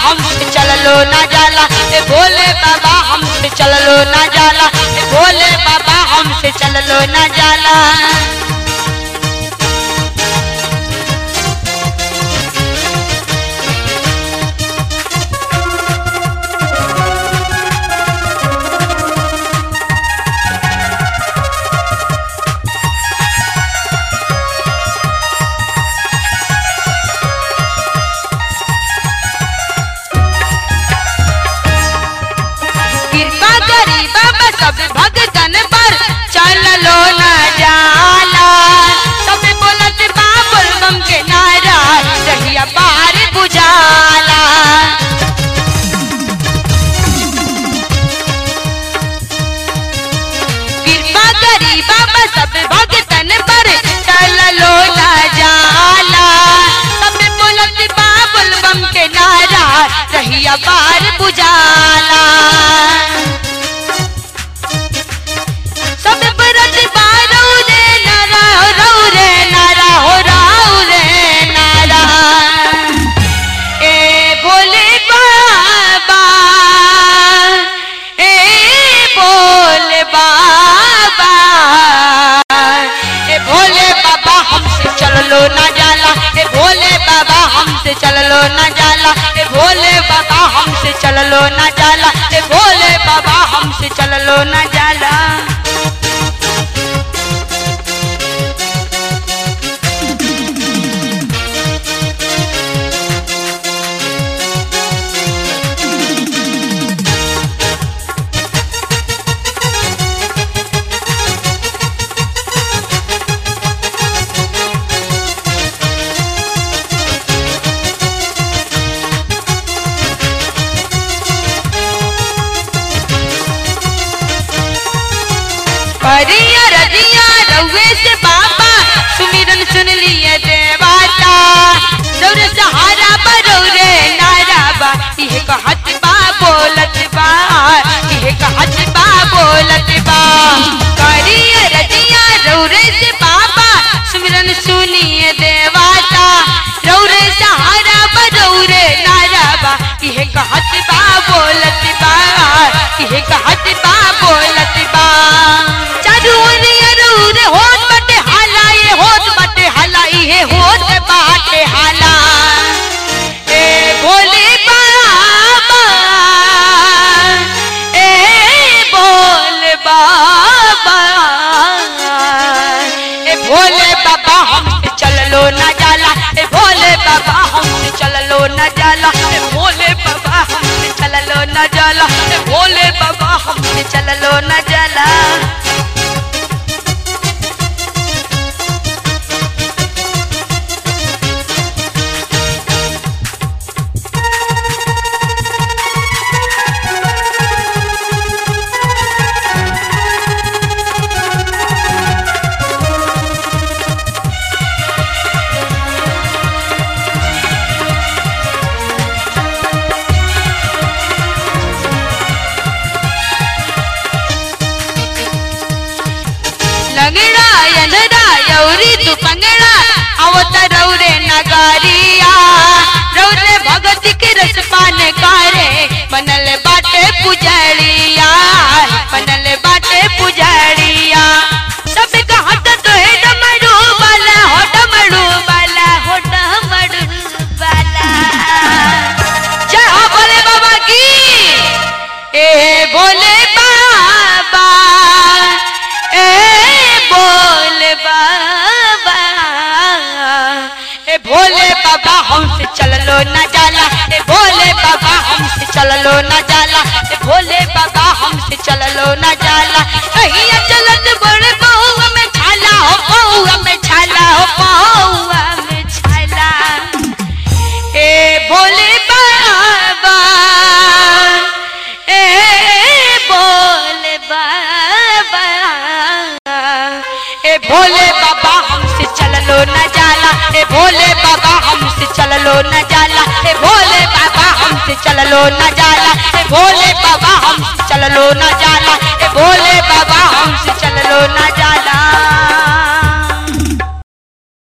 हमसे चललो ना जाला ए भोले बाबा हमसे चललो ना जाला ए भोले बाबा हमसे चललो ना जाला कृपा करी बाबा सब भगतन पर चललो ना जाला सब बोलत बाबुल बम के नारा रहिया पार बुझाला कृपा करी बाबा सब भगतन पर चललो ना जाला सब बोलत बाबुल बम के नारा रहिया पार बुझाला सब बरत बारो रे नारा हो रौ रे नारा हो राउ रे नारा ए भोले बाबा ए भोले बाबा ए भोले बाबा हमसे चललो ना जाला ए भोले बाबा हमसे चललो ना जाला ए भोले बाबा हमसे चललो ना जाला ए भोले बाबा हमसे चललो ना जाला परिया रजिया रउए से बाबा सुमिरन सुन लिए देवाता रौरे सहारा बरौरे नारा बा इहे कहत बा बोलत बा इहे कहत बा बोलत बा परिया रजिया रौरे से बाबा सुमिरन सुनिए देवाता रौरे सहारा बरौरे नारा बा इहे कहत बा बोलत बा इहे कहत बा बोलत बा चारू ओनिया रौरे होत बाटे हाला ये होत बाटे हाला इहे होत बाटे हाला ए भोले बाबा ए भोले बाबा ए भोले बाबा हमसे चललो ना जाला ए भोले बाबा हमसे चललो ना जाला ए भोले बाबा हमसे चललो ना जाला ए भोले बाबा हमसे चललो ना जाला लंगड़ा यंधरा यौरी तू पंगड़ा आवत रौरे नगारिया रौरे भगत के रस पान कारे बनल बाटे पुजड़िया बनल बाटे पुजड़िया सब कहत तो है डमरू वाला हो डमरू वाला हो डमरू वाला जय हो भोले बाबा की ए भोले बाबा ए भोले बाबा ए भोले बाबा हमसे चललो ना जाला ए भोले बाबा हमसे चललो ना जाला ए भोले बाबा हमसे चललो ना जाला कहिया चलत बड़े बहुआ में छाला हो बहुआ में छाला हो बहुआ में छाला ए भोले बाबा ए भोले बाबा ए भोले बाबा हमसे चललो न जाला ए भोले बाबा हमसे चललो न जाला ए भोले बाबा हमसे चललो न जाला ए भोले बाबा हमसे चललो न जाला